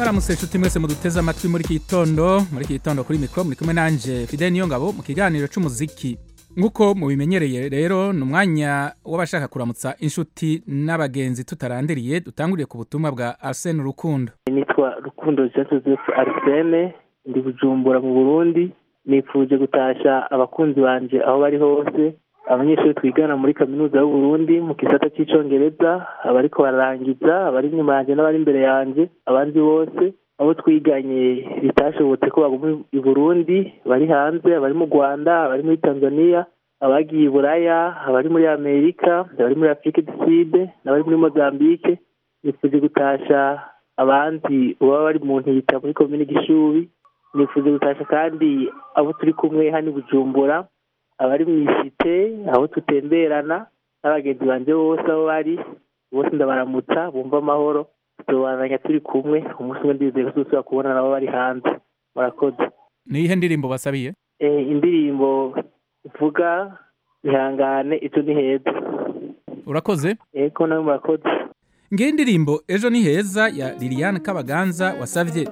mwaramutse inshuti mwese muduteze amatwi muri iki gitondo muri iki gitondo kuri mikoro muri kumwe nanje fidel niyongabo mu kiganiro c'umuziki nk'uko mubimenyereye rero ni umwanya w'abashaka kuramutsa inshuti n'abagenzi tutarandiriye dutanguriye ku butumwa bwa arsene rukundo nitwa rukundo jean joseph arsene ndi bujumbura mu burundi nifuje gutasha abakunzi banje aho bari hose abanyeshuri twigana muri kaminuza y'uburundi mu gisata cy'icongereza abariko bararangiza abari inyuma yanjye n'abari imbere yanjye abandi bose abo twiganye bitashobotse ko baguma i burundi bari hanze abari mu rwanda abari muri tanzania abagiye i buraya abari muri amerika abari muri afurika du sud n'abari muri mozambique nifuje gutasha abandi baba bari mu ntita muri komini gishubi nifuje gutasha kandi abo turi kumwe hano i bujumbura abari mu isite aho tutemberana n'abagenzi banje bose aho bari bose ndabaramutsa bumva amahoro tuzobananya turi kumwe umunsi umwe ndizeye ko tuzosubira kubona nabo bari hanze murakoze ni iyihe ndirimbo basabiye Eh, indirimbo ivuga ihangane icyo ni heza urakoze eko nawe murakoze ngiyi indirimbo ejo ni heza ya liliane kabaganza wasavye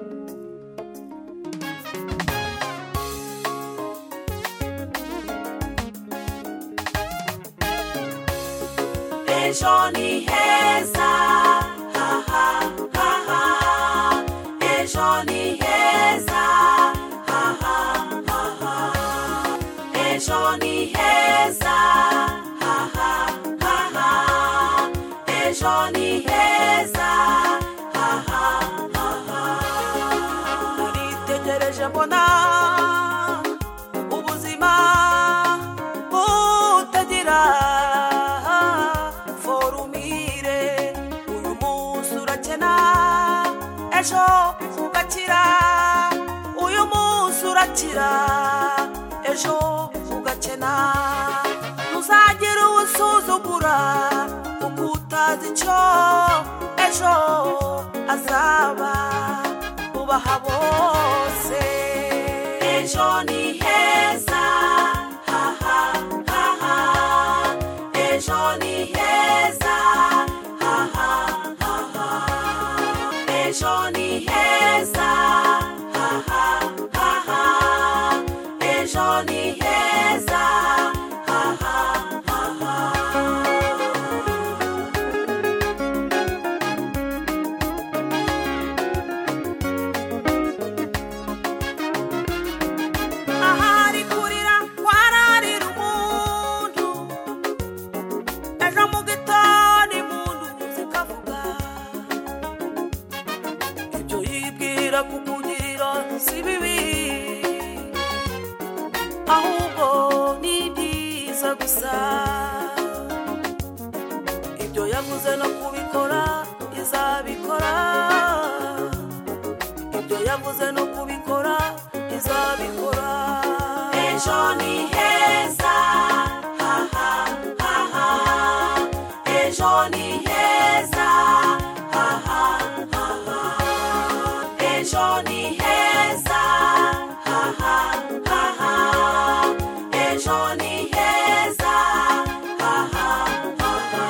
ejo ni heza ha ha ha ha ejo ni heza ha ha ha ha ejo ni heza ha ha ha ha ejo ni heza ha ha ha ha uritegereje mbona ubuzima butagira forumire uyu munsi urakena ejo ugakira uyu munsi urakira ejo ugakena ntuzagire uwusuzugura kuko utazi icyo ejo azaba ubaha bose ejo ni heza ha ha ha ha ejo ni heza ha ha ha ha ejo ni heza ha ha ha ha ejo ni heza ha ha ha ha ahari kurira kwararira umuntu ejo mu gitondo impundu zikavuga ibyo yibwira kukugirira si bibi ahubwo ni byiza gusa ibyo yavuze no kubikora izabikora ibyo yavuze no kubikora izabikora ejo ni heza ha ha ha ha ejo ni heza ha ha ha ha ejo ni heza ha ha ha ha ejo ni heza ha ha ha ha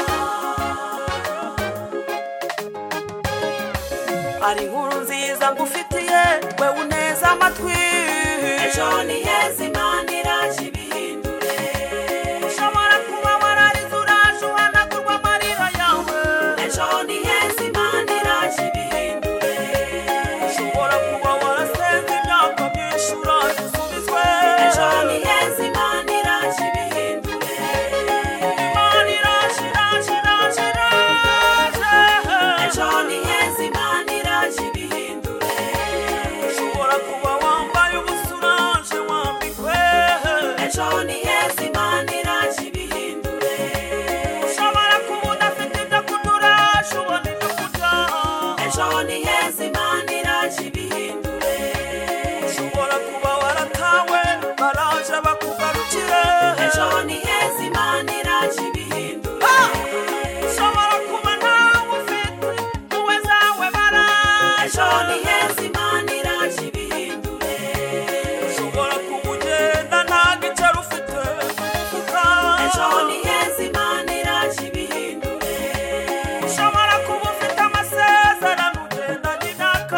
ari inkuru nziza ngufitiye we uneza amatwi ejo ni heza imana iraje ibihindure ushobora kuba wararize uraje uhanagurwa amarira yawe ejo ni heza imana iraje ibihindure ushobora kuba warasenze imyaka myinshi uraje usubizwe ejo ni heza imana iraje ibihindure imana iraje iraje iraje iraje ejo ni heza imana iraje ibihindure ushobora kuba wambaye ubusa uraje wambikwe ejo ni heza imana iraje ibihindure ushobora kuba udafite ibyo kurya uraje ubona ibyo kurya ejo ni heza imana iraje ibihindure ushobora kuba waratawe baraje bakugarukire ejo ni heza imana iraje ibihindure ushobora kuba ntawe ufite wowe zawe baraje ejo ni heza imana iraje ibihindure ushobora kuba ugenda nta giceri ufite mufuka ejo ni heza imana iraje ibihindure ushobora kuba ufite amasezerano ugendanye imyaka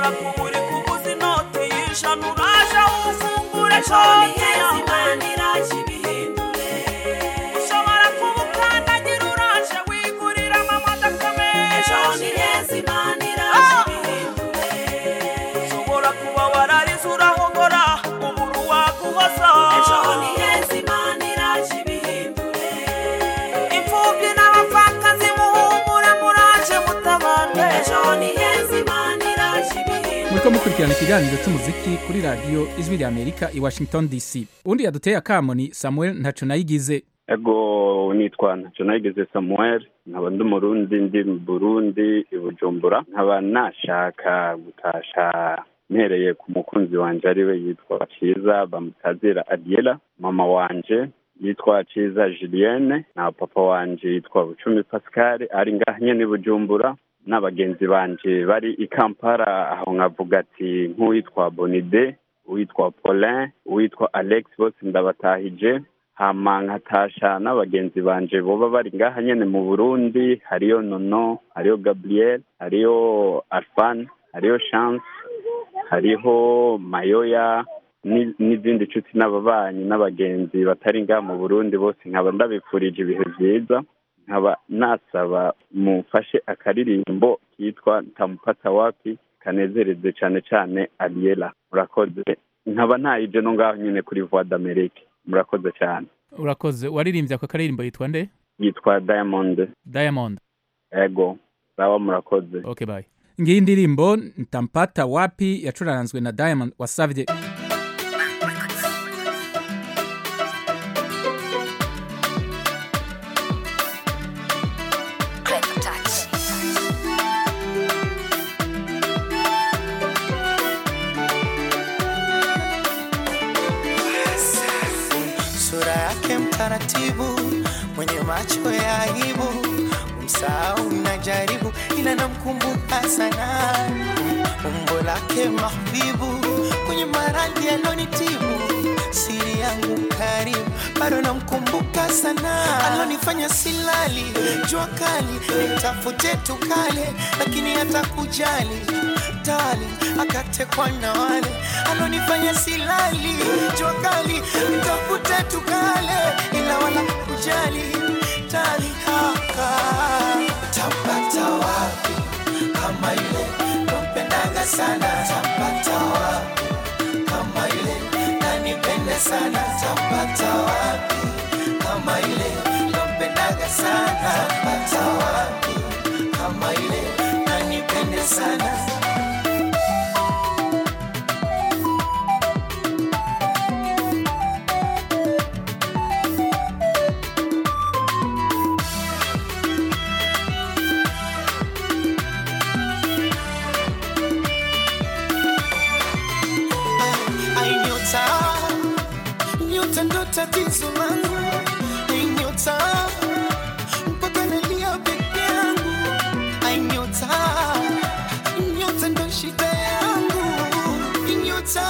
ushobora kuba uri kuguza inoti y'ijana uraje ufungure konti yawe ushobora kuba ukandagira uraje wigurira amamodoka menshi ushobora kuba wararize urahogora ubura uwaguhoza imfubyi n'abapfakazi muhumure muraje mutabane muriko mukurikirana ikiganiro c'umuziki kuri radiyo ijwi rya amerika i washington dc uwundi yaduteye akamo ni samuel ntaco nayigize ego nitwa ntacyo nayigeze samuel nkaba ndi umurundi ndi mu burundi i bujumbura nkaba nashaka gutasha mpereye ku mukunzi wanje ariwe yitwa ciza bamutazira adiela mama wanje yitwa ciza julienne na papa wanje yitwa bucumi pascal ari ngaha nyene i bujumbura n'abagenzi banje bari i kampala aho nkavuga ati nk'uwitwa bonide uwitwa paulin uwitwa alex bose ndabatahije hama nkatasha n'abagenzi banje boba bari ngaha nyene mu burundi hariyo nono hariyo gabriel hariyo arfan hariyo chance hariho mayoya ni- n'izindi nshuti n'ababanyi n'abagenzi batari ngaha mu burundi bose nkaba ndabifurije ibihe vyiza nkaba nasaba mumfashe akaririmbo kitwa ntamupata wapi kanezereze cane cane ariela murakoze nkaba ntayije no ngaho nyene kuri voix d'amerique murakoze cyane urakoze waririmbye ako karirimbo yitwa nde yitwa diamond diamond ego sawa murakoze okay bye ngiyi indirimbo ntampata wapi yacuranzwe na diamond wasavye sura yake mtaratibu, mwenye macho ya aibu, msahau najaribu, ila namkumbuka sana, umbo lake mahbibu, kwenye maradhi alonitibu, siri yangu karibu, bado namkumbuka sana, alonifanya silali, jua kali, nitafute tukale, lakini hata kujali tali akatekwa na wale alonifanya silali jua kali nitafute tukale ila wala kujali tali haka tapata wapi kama yule nampendaga sana tapata wapi kama yule nanipende sana tapata wapi kama yule nampendaga sana tapata wapi kama yule nanipende sana Ai nyota, nyota ndo tatizo langu. Ai nyota, mpaka nalia peke yangu. Ai nyota, nyota ndo shida yangu. Ai nyota,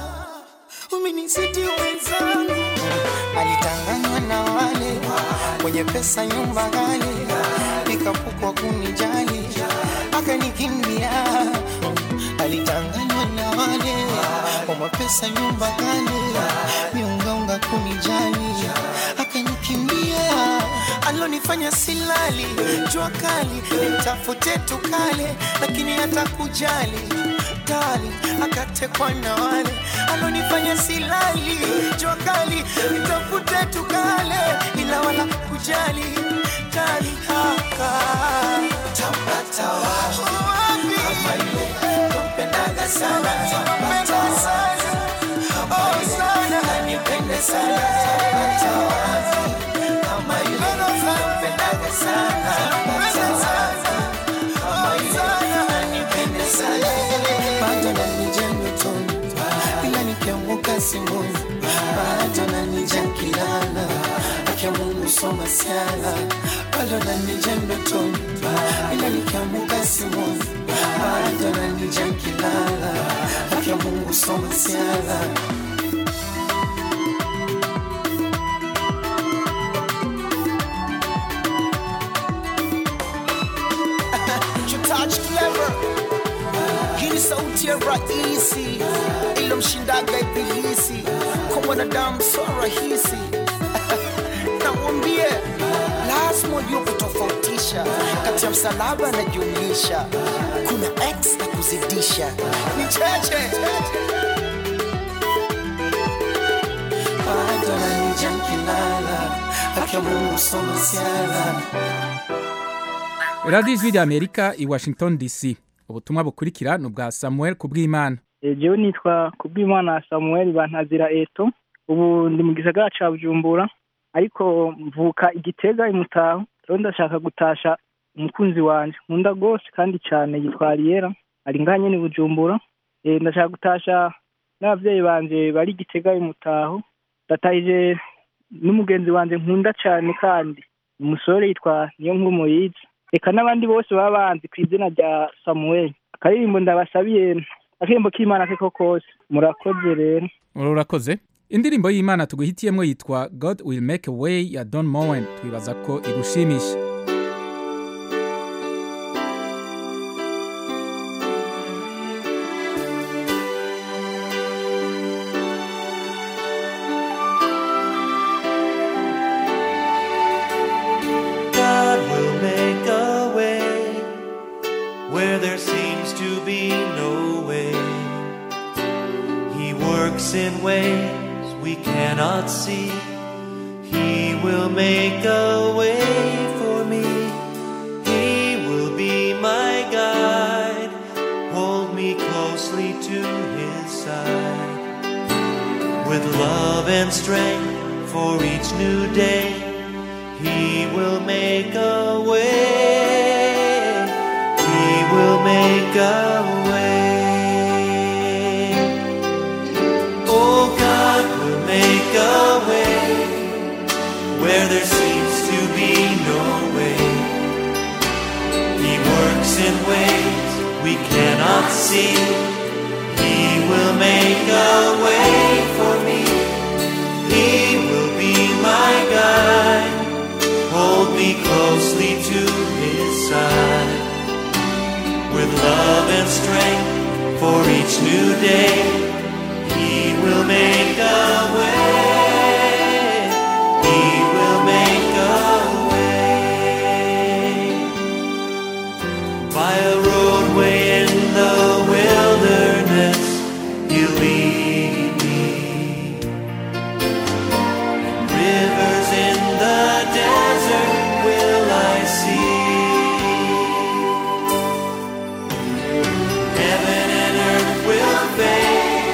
umenizidi wenzangu. Alitanganywa na wale wenye pesa, nyumba ghali, nikapukwa kunijali, akanikimbia alitanganywa na wale wa mapesa nyumba kale miungaunga kunijali akanikimbia alonifanya silali jua kali nitafute tukale lakini hata kujali tali akatekwa na wale alonifanya silali jua kali nitafute tukale ila wala kujali tali haka tapata wapi kama yule nampendaga sana tapata sana oh sana nanipende sana tapata wapi kama yule nampendaga sana tapata sana kama yule nanipende sana bado nanija ndotoni ila nikianguka simboni bado nanija nkilala akia Mungu soma siala bado nanija ndotoni ila nikianguka simboni bado nanija nkilala akia Mungu soma siala You touch clever. Hii ni sauti sio rahisi ilomshindaga ibilisi kwa mwanadamu sio rahisi namwambie lazima ujue kutofautisha kati ya msalaba na jumlisha kuna x na kuzidisha ni cheche bado nanija nkilala haki ya mungu soma siala radiyo ijwi ry'amerika i washington dc ubutumwa bukurikira ni ubwa samuel kubwimana jewe nitwa kubwimana samuel bantazira eto ubu ndi mu gisagara ca bujumbura ariko mvuka igitega imutaho rero ndashaka gutasha umukunzi wanje nkunda rwose kandi cyane yitwa ariyera ari ngaha nyene i bujumbura Eh, ndashaka gutasha n'abavyeyi banje bari igitega imutaho ndatahije n'umugenzi wanje nkunda cyane kandi umusore yitwa niyo nkuru moyize reka n'abandi bose baba banzi ku izina rya samuel akaririmbo ndabasabiye akaririmbo k'imana keko kose murakoze rero urakoze indirimbo y'imana tuguhitiyemo yitwa god will make a way ya don mowen twibaza ko igushimisha God will make a way where there seems to be no way. He works in ways we cannot see. He will make a way for me. He will be my guide. Hold me closely to his side. With love and strength for each new day. He will make a way. He will make a way. Oh, God will make a way where there seems to be no way. He works in ways we cannot see. He will make a way for me. He will be my guide. Hold me closely to his side. With love and strength for each new day, he will make a way. He will make a way. By a roadway in the wilderness, he'll lead me. Rivers in the desert will I see. Heaven and earth will fade,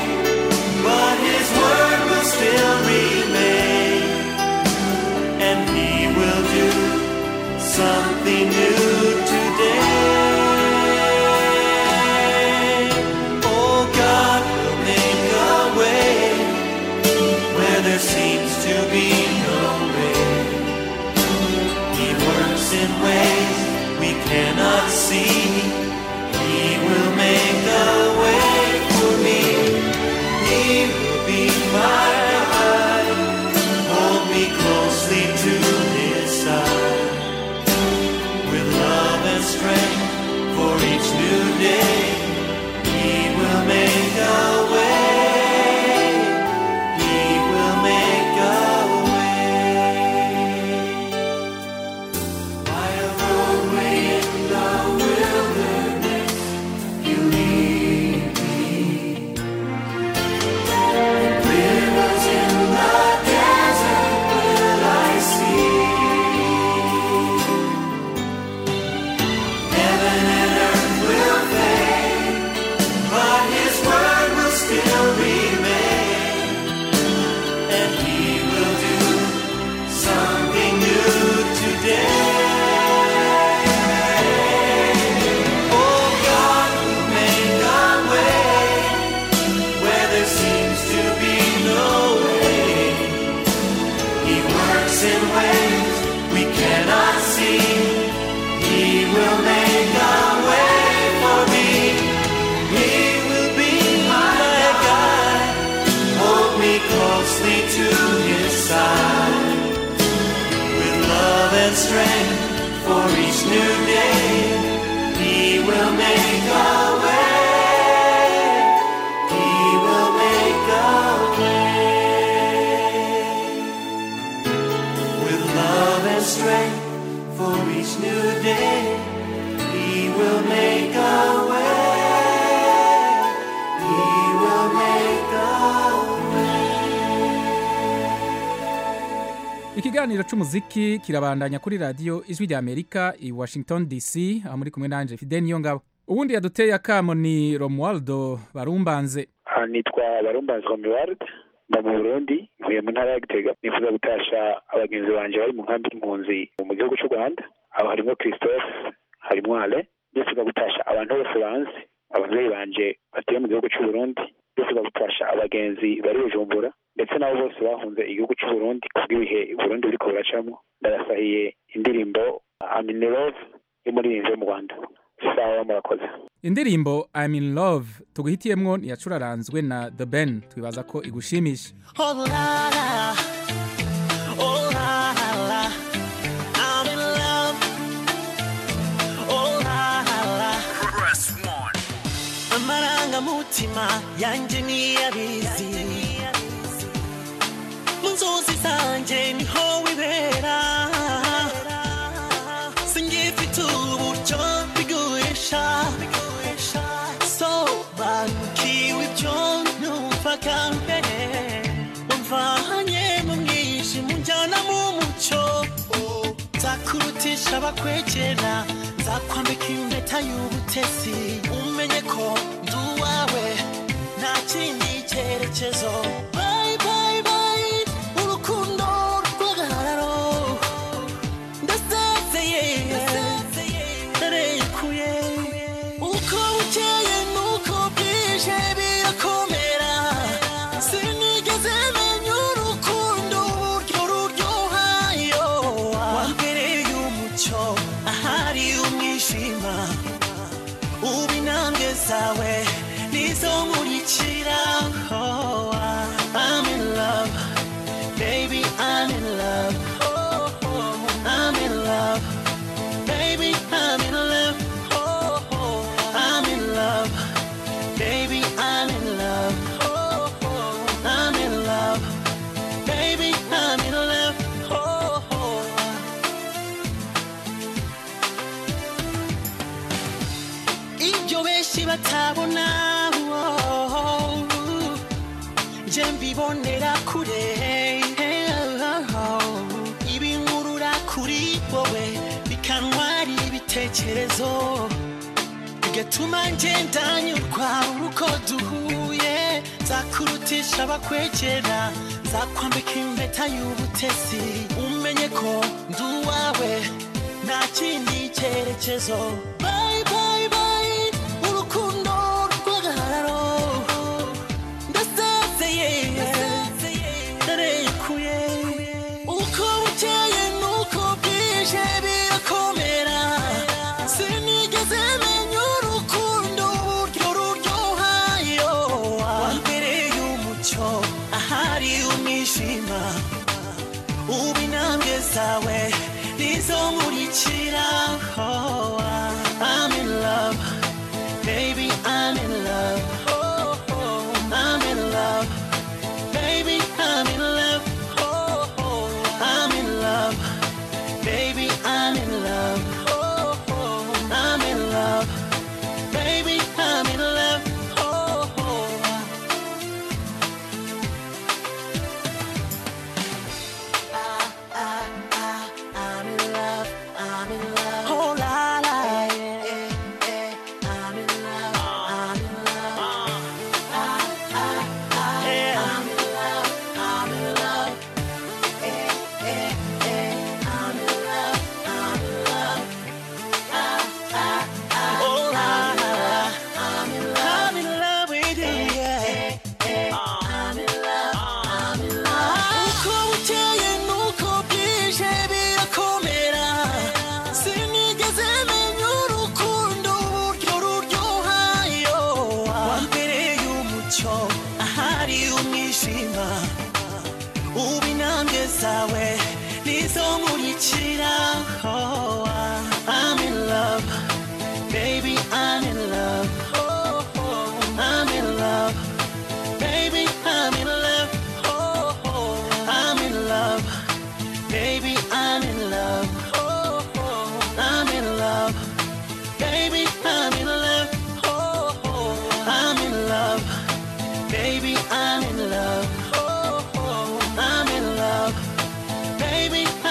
ikiganiro c'umuziki kirabandanya kuri radiyo ijwi rya amerika i washington dc aho muri kumwe nanje fide niyo ngabo uwundi yaduteye akamo ni romualdo barumbanze aha nitwa barumbanzi romuald mba mu burundi mvuye mu ntara ya gitega nifuza gutasha abagenzi banjye bari mu nkambi y'impunzi mu gihugu cy'u rwanda aho harimo christophe harimo ale nifuza gutasha abantu bose banzi ababyeyi banje batuye mu gihugu cy'u burundi nifuza gutasha abagenzi bari bujumbura ndetse nabo bose bahunze igihugu cy'u burundi kubw'ibihe burundi buriko buracamo ndabasahiye indirimbo aminirove y'umuririmbyi wo mu rwanda sawa murakoze indirimbo I'm in love tuguhitiyemwo ntiyacuraranzwe na the ben twibaza ko igushimisha Oh la la, oh la la, I'm in love. Oh la la, amarangamutima yanjye niyabizi mu nzozi zanjye niho wibera singifite uburyo bigurisha sobanukiwe ibyo numvaga mbere wamvanye mu mwijima unjyana mu mucyo nzakurutisha abakwegera nzakwambika impeta y'ubutesi umenye ko ndi uwawe nta kindi cyerekezo Bye, bye, bye, urukundo rw'agahararo ndasezeye ndarekuye uko bukeye nuko bwije birakomera sinigeze menya urukundo uburyo ruryohayo wambereye umucyo ahari umwijima ubu intambwe zawe nizo nkurikira Oh, I'm in love baby I'm in love Oh, oh, I'm in love baby I'm in love Oh, oh, I'm in love baby I'm in love Oh, oh, I'm in love baby I'm in love Oh, oh. ibyo benshi batabona oh, nje mbibonera kure ibinkurura kuri wowe bikantwara ibitekerezo bigatuma ngenda nyurwa uko duhuye nzakurutisha abakwegera nzakwambika impeta y'ubutesi umenye ko ndi uwawe nta kindi cyerekezo Bye, bye, bye, urukundo rw'agahararo ndasezeye ndarekuye uko bukeye nuko bwije birakomera sinigeze menya urukundo uburyo ruryohayo wambereye umucyo ahari umwijima ubu intambwe zawe nizo nkurikira Oh, I'm in love baby I'm in love Oh, oh, I'm in love baby I'm in love Oh, oh, I'm in love baby I'm in love Oh, oh, I'm in love baby I'm in love Oh, oh. I'm in love, I'm in love. Oh la la, yeah, yeah. I'm in love, I'm in love. Ah, ah, ah, I'm in love, I'm in love. Eh, eh, eh. I'm in love, I'm in love. Ah, ah, ah, oh la la, I'm in love, I'm in love with you, yeah. I'm in love, I'm in love. Uko bukeye nuko bwije birakomera sinigeze menya urukundo uburyo ruryohayo wambereye umucyo ahari umwijima ubu intambwe zawe nizo nkurikira Oh, I'm in love baby I'm in love Oh, oh, I'm in love baby I'm in love Oh, oh, I'm in love baby I'm in love Oh, oh, I'm in love baby I'm in love Oh, oh, I'm in love baby I'm in love Oh, oh, I'm in love baby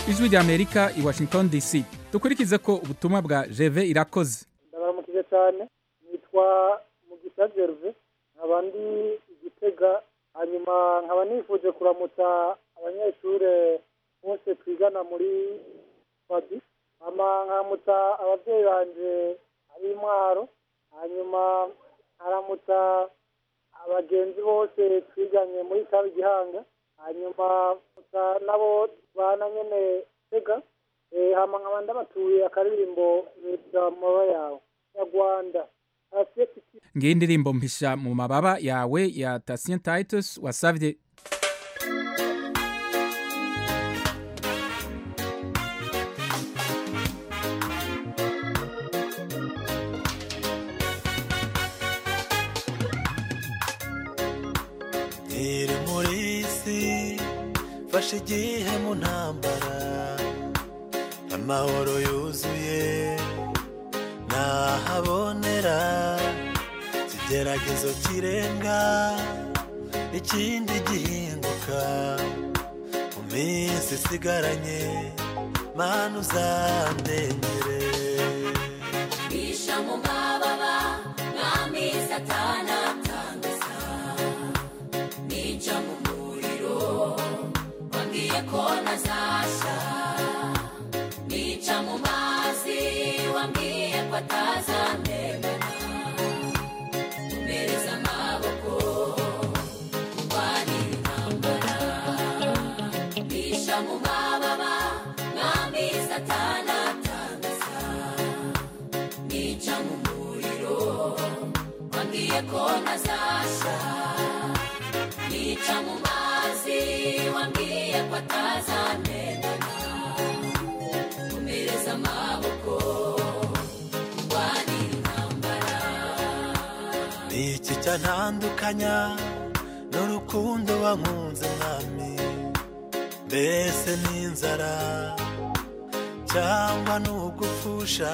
ijwi rya amerika i washington dc dukurikize ko ubutumwa bwa jeve irakoze ndabaramukije cyane nitwa mugisha gerve nkaba ndi igitega hanyuma nkaba nifuje kuramutsa abanyeshuri bose twigana muri fadi hama nkaramutsa ababyeyi banje ari intwaro hanyuma nkaramutsa abagenzi bose twiganye muri tabi gihanga hanyuma nkaramutsa nabo bana nyene tega Eh, hama nkaba ndabatuye akaririmbo nitwa mababa yawe nyarwanda Asiye Kiti- ngiyi indirimbo mpisha mu mababa yawe ya tasien titus wasavye iri muri isi fashe igihe mu ntambara amahoro yuzuye ntahabonera ikigeragezo kirenga ikindi gihinduka mu minsi isigaranye mana uzandengere bisha mu mababa mwami satana atangaza nica mu muriro wambwiye ko ntazasha nica mu mazi wambwiye ko atazandengana umereza amaboko urwanira intambara bisha mu mababa mwami satana atangaza nica mu muriro wambwiye ko ntazasha nica mu mazi wambwiye ko atazanendana umereza amaboko urwanira intambara ni iki cyantandukanya n'urukundo wankunze mwami mbese n'inzara cyangwa n'ugupfusha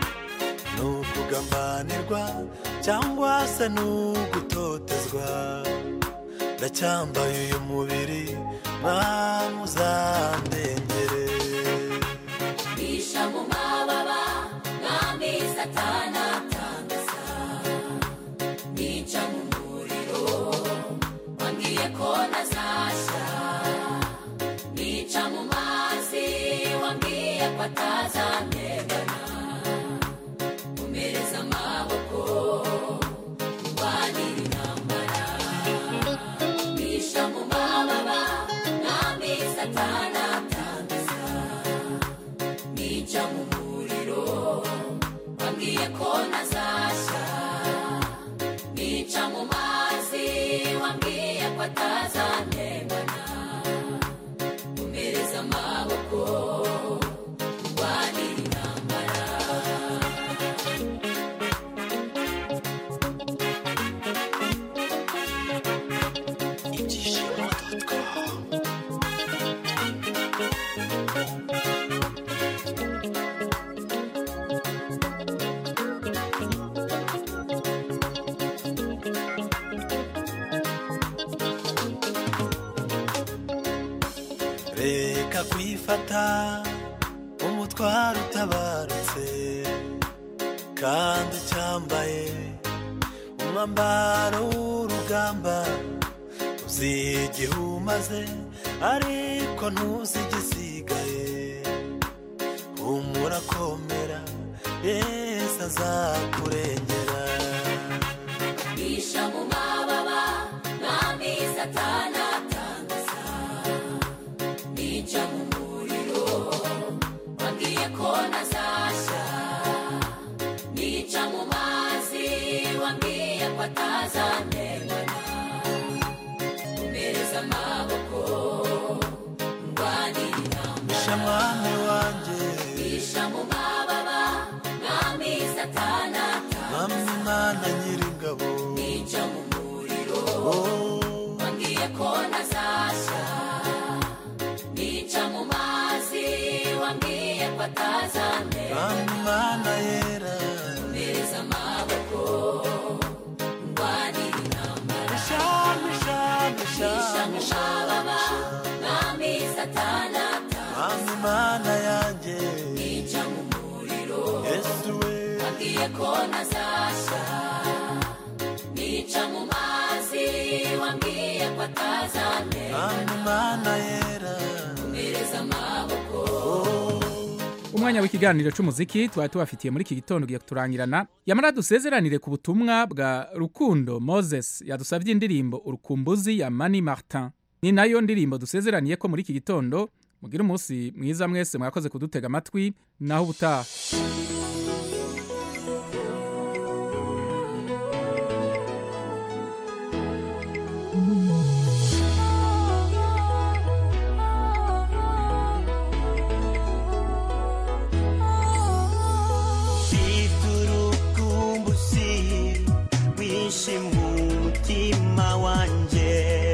n'ukugambanirwa cyangwa se n'ugutotezwa ndacyambaye uyu mubiri mwami uzandengere bisha mu mababa mwami satana atangaza nica mu muriro wambwiye ko ntazasha nica mu mazi wambwiye ko atazantegana umereza amaboko urwanira intambara bisha mu mababa mwami satana atangaza nica mu muriro wambwiye ko ntazasha nica mu mazi wambwiye ko atazantegana umereza amaboko urwanira intambara reka kwifata umutwaro utabarutse kandi ucyambaye umwambaro w'urugamba uzi igihe umaze ariko ntuzi igisigaye humura komera yesu azakurengera bisha mu mababa mwami satana atangaza nica mu muriro wambwiye ko ntazasha nica mu mazi wambwiye ko atazantegana umereza amaboko ndwanira intambara bisha mwami wanjye bisha mu mababa mwami satana atangaza mwami imana nyiringabo nica mu muriro Oh, wambwiye ko ntazasha nica mu mazi wambwiye ko atazantera mwami imana yera umereza amaboko ndwanira intambara shami shami bisha mu shami mababa mwami satana atangaza Mami mana yanjye nica mu muriro Yesu we wambwiye ko ntazashya nica mu mazi wambwiye ko atazamera Mami mana yera mereza amaboko umwanya w'ikiganiro c'umuziki twari tubafitiye muri iki gitondo ugiye kuturangirana yamara dusezeranire ku butumwa bwa rukundo moses yadusavye indirimbo urukumbuzi ya mani martin ni nayo ndirimbo dusezeraniye ko muri iki gitondo mugire umunsi mwiza mwese mwakoze kudutega amatwi naho ubutaha iturukumbusi wishi mu mutima wanje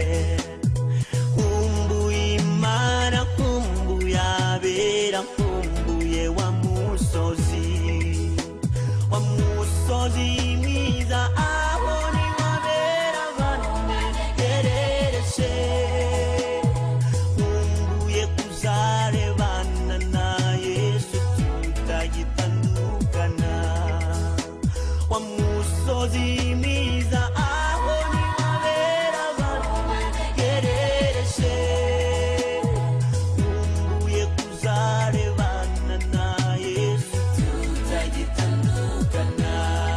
nkumbuye imana nkumbuye abera nkumbuye wa musozi wa musozi mwiza aho ni wabera banegerereje nkumbuye kuzarebana na yesu tutagitandukana wa musozi mwiza aho ni wabera banegerereje nkumbuye kuzarebana na yesu tutagitandukana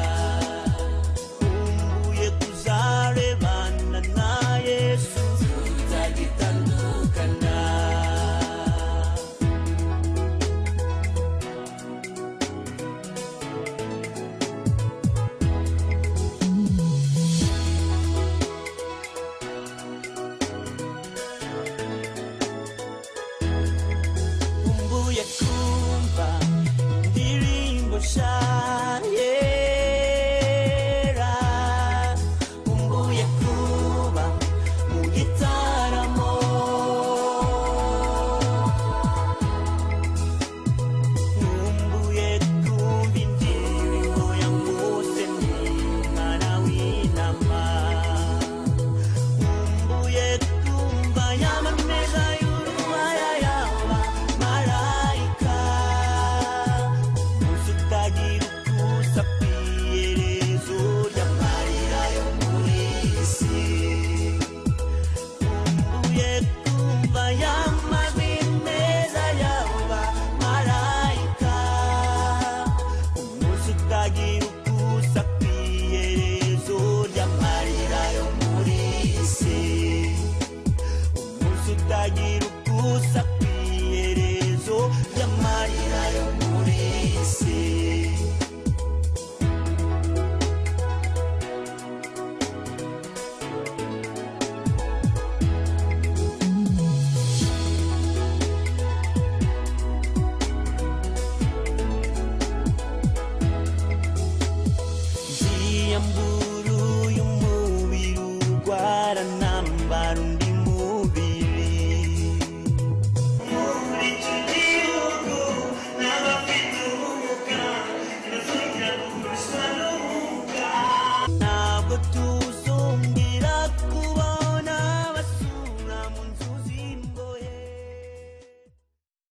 nkumbuye kuzarebana na yesu tutagitandukana nkumbuye ku